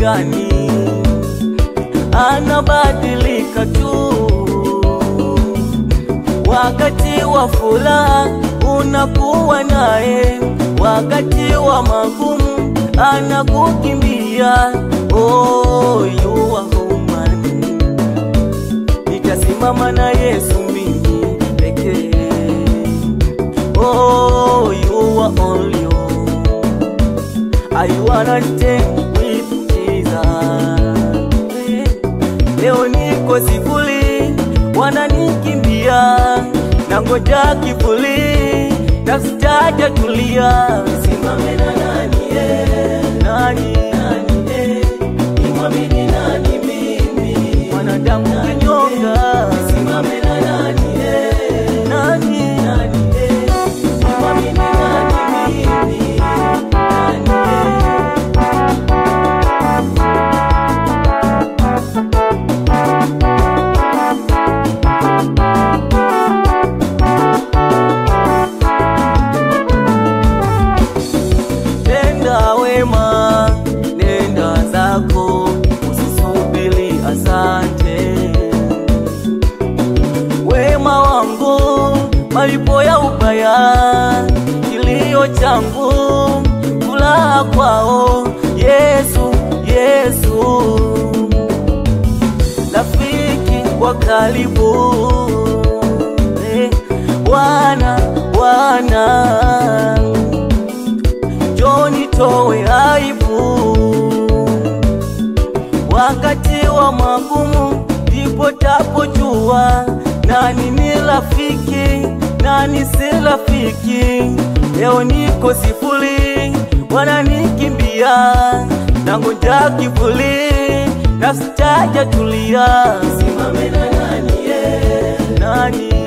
gani? Anabadilika tu wakati wa furaha unakuwa naye, wakati wa magumu anakukimbia. Oh, you are human. Nitasimama na Yesu mimi pekee. Oh, you are only you. I wanna stay with Jesus. Leo niko sifuri, wananikimbia na ngoja kivuli, nafsi jaja tulia. Simame na nani eh? Nani nani eh? Nimwamini nani mimi? Mwanadamu kinyonga. Simame na nani eh? Nani nani eh? Nimwamini nani mimi? Nani eh? Nenda wema, nenda zako, usisubiri asante. Wema wangu, malipo ya ubaya, kilio changu, furaha kwao. Yesu, Yesu, rafiki wa karibu, eh, Bwana, Bwana Njoni towe aibu wakati wa magumu, ndipo tapojua nani ni rafiki, nani si rafiki. Leo niko sifuri, wananikimbia na ngoja kivuli, nafsi jaja tulia. Simame na nani, eh? nani